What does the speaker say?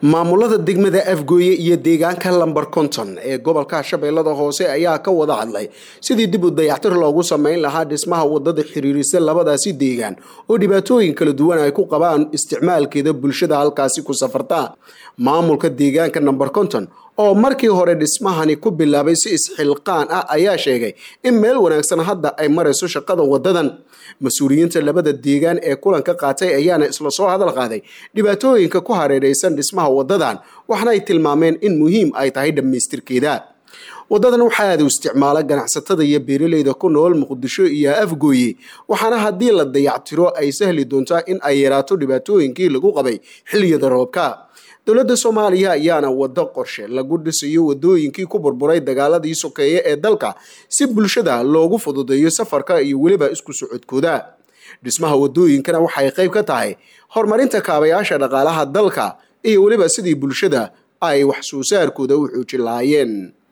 maamulada degmada afgooye iyo deegaanka lamber konton ee gobolka shabeellada hoose ayaa ka wada hadlay sidii dib u dayactir loogu sameyn lahaa dhismaha wadada xiriirisa labadaasi deegaan oo dhibaatooyin kala duwan ay ku qabaan isticmaalkeeda bulshada halkaasi ku safarta maamulka deegaanka namber konton oo markii hore dhismahani ku bilaabay si isxilqaan ah ayaa sheegay in meel wanaagsan hadda ay marayso shaqada wadadan mas-uuliyiinta labada deegaan ee kulanka qaatay ayaana isla soo hadal qaaday dhibaatooyinka ku hareeraysan dhismaha wadadan waxna ay tilmaameen in muhiim ay tahay dhammaystirkeeda wadadan waxaa aada u isticmaala ganacsatada iyo beeraleyda ku nool muqdisho iyo afgooye waxaana haddii la dayactiro ay sahli doontaa in ay yaraato dhibaatooyinkii lagu qabay xilliyada roobka dowladda soomaaliya ayaana wado qorshe lagu dhisayo wadooyinkii ku burburay dagaaladii sokeeye ee dalka si bulshada loogu fududeeyo safarka iyo weliba isku socodkooda dhismaha wadooyinkana waxay qayb ka tahay horumarinta kaabayaasha dhaqaalaha dalka iyo weliba sidii bulshada ay wax soo saarkooda u xoojin lahaayeen